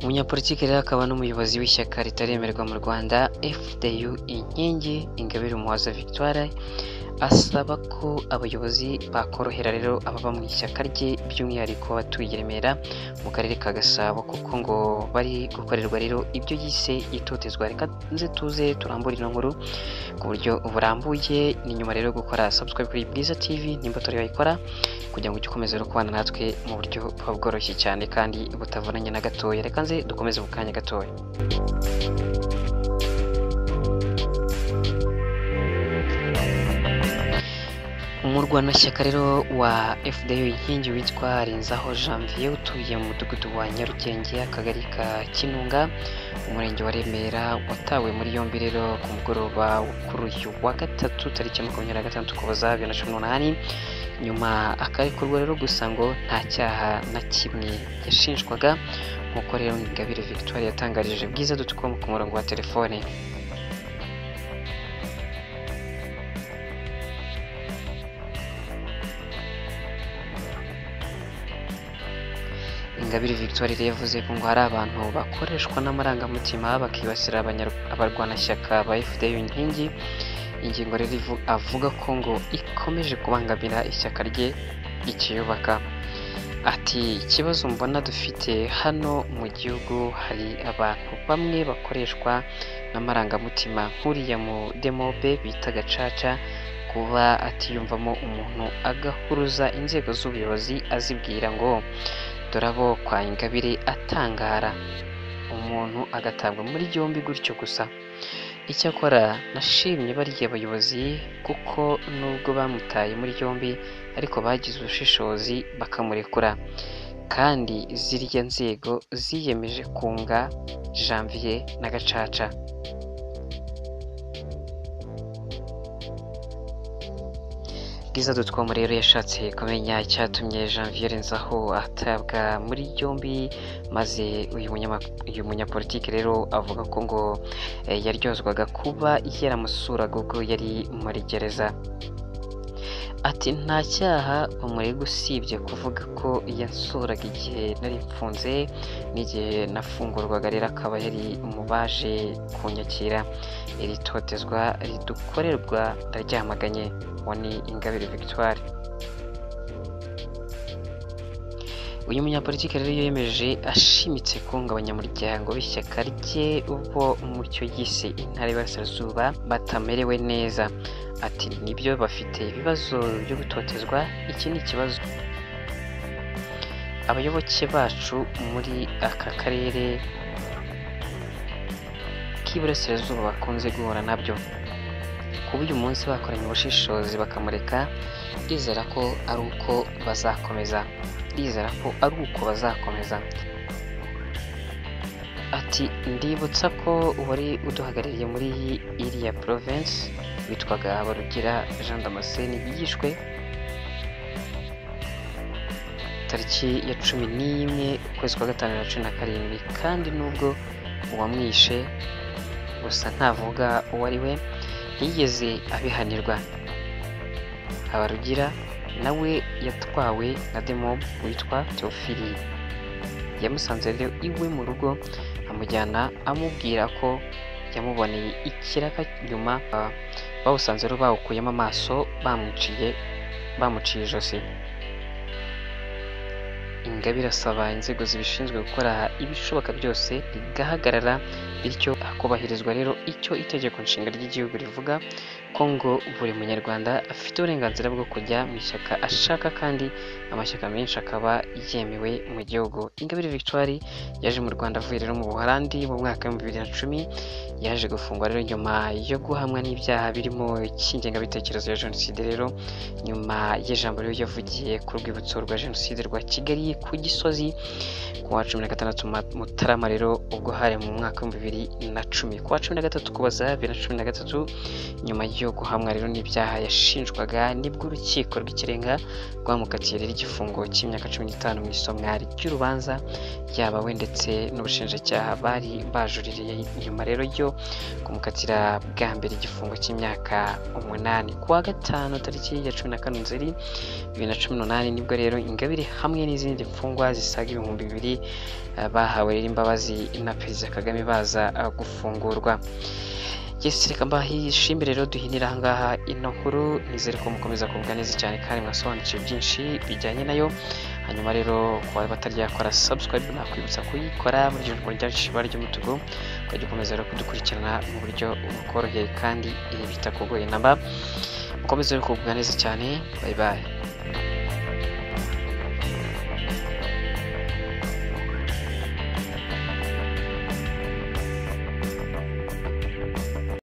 Umunyapolitiki rero akaba n'umuyobozi w'ishyaka ritaremerwa mu Rwanda FDU Inkingi Ingabire Umuhoza Victoire asaba ko abayobozi bakorohera rero ababa mu ishyaka rye by'umwihariko abatuye i Remera mu karere ka Gasabo kuko ngo bari gukorerwa rero ibyo yise itotezwa reka nze tuze turambure ino nkuru ku buryo burambuye ni nyuma rero yo gukora subscribe kuri Bwiza TV nimba utari wayikora kugira ngo ujye ukomeza rero kubana natwe mu buryo buba bworoshye cyane kandi butavunanye na gatoya reka nze dukomeze mu kanya gatoya umurwanashyaka rero wa FDU inkingi witwa Renzaho Janvier utuye mu mudugudu wa Nyarugenge akagari ka Kinunga umurenge wa Remera watawe muri yombi rero ku mugoroba wo kuri uyu wa gatatu tariki ya makumyabiri na gatandatu Ukuboza bibiri na cumi n'umunani nyuma akarekurwa rero gusa ngo nta cyaha na kimwe yashinjwaga nk'uko rero Ingabire Victoire yatangarije Bwiza dutukom ku murongo wa telefone Ingabire Victoire rero yavuze ko ngo hari abantu bakoreshwa n'amarangamutima bakibasira abanyar- abarwanashyaka ba FDU inkingi ingingo rero ivu- avuga ko ngo ikomeje kubangamira ishyaka rye ikiyubaka ati ikibazo mbona dufite hano mu gihugu hari abantu bamwe bakoreshwa n'amarangamutima nk'uriya mu demobe bita gacaca kuba atiyumvamo umuntu agahuruza inzego z'ubuyobozi azibwira ngo dore abo kwa Ingabire atangara umuntu agatabwa muri yombi gutyo gusa icyakora nashimye bariya bayobozi kuko nubwo bamutaye muri yombi ariko bagize ubushishozi bakamurekura kandi ziriya nzego ziyemeje kunga Janvier na Gacaca Bwiza Dutwamo rero yashatse kumenya icyatumye Janvier Nzaho atabwa muri yombi maze uyu munyama- uyu munyapolitiki rero avuga ko ngo eh, yaryozwaga kuba yaramusuraga ubwo yari muri gereza ati nta cyaha bamurega usibye kuvuga ko yansuraga igihe nari mfunze n'igihe nafungurwaga rero akaba yari mu baje kunyakira iri totezwa ridukorerwa ndaryamaganye uwo ni Ingabire Victoire uyu munyapolitiki rero yemeje ashimitse kunga abanyamuryango b'ishyaka rye bo mu cyo yise intara y'Iburasirazuba batamerewe neza ati nibyo bafite ibibazo byo gutotezwa iki ni ikibazo abayoboke bacu muri aka karere k'iburasirazuba bakunze guhura nabyo kuba uyu munsi bakoranye ubushishozi bakamureka ndizera ko ari uko bazakomeza ndizera ko ari uko bazakomeza ati ndibutsa ko wari uduhagarariye muri iriya province witwaga barugira jean damascene yishwe tariki ya cumi n'imwe ukwezi kwa gatanu na cumi na karindwi kandi nubwo uwamwishe gusa ntavuga uwo ari we ntiyigeze abihanirwa habarugira nawe yatwawe na demob witwa teofili yamusanze rero iwe mu rugo amujyana amubwira ko yamuboneye ikiraka nyuma ah, bawusanze rero bawukuyemo amaso bamuciye bamuciye ijosi ingabire asaba inzego zibishinzwe gukora ibishoboka byose bigahagarara bityo hakubahirizwa rero icyo itegeko nshinga ry'igihugu rivuga ko ngo buri munyarwanda afite uburenganzira bwo kujya mu ishyaka ashaka kandi amashyaka menshi akaba yemewe mu gihugu ingabire victoire yaje mu rwanda avuye rero mu buholandi mu mwaka w'ibihumbi bibiri na cumi yaje gufungwa rero nyuma yo guhamwa n'ibyaha birimo icy'ingengabitekerezo ya jenoside rero nyuma y'ijambo rero yavugiye ku rwibutso rwa jenoside rwa kigali ku gisozi ku wa cumi na gatandatu Ma- mutarama rero ubwo hari mu mwaka w'ibihumbi bibiri na cumi ku wa cumi na gatatu kubaza bibiri na cumi na gatatu nyuma yo byo guhamwa rero n'ibyaha yashinjwaga nibwo urukiko rw'ikirenga rwamukatiye rero igifungo cy'imyaka cumi n'itanu mu isomwa ry'urubanza ryabawe ndetse n'ubushinjacyaha bari bajuririye nyuma rero yo kumukatira bwa mbere igifungo cy'imyaka umunani kuwa gatanu tariki ya cumi na kane nzeri bibiri na cumi n'umunani nibwo rero ingabire hamwe n'izindi mfungwa zisaga ibihumbi bibiri eh, bahawe rero imbabazi na perezida kagame baza eh, gufungurwa Yes, reka mbahishimire rero duhinira ahangaha ino nkuru nizere ko mukomeza kumva neza cyane kandi mwasobanukiwe byinshi bijyanye nayo hanyuma rero ku bari bataryakora subscribe nakwibutsa kuyikora muri iryo joro ryandikishije ibara ry'umutuku ukajya ukomeza rero kudukurikirana mu buryo bukoroheye kandi bitakugoye namba mukomeze rero kumva neza cyane bye bye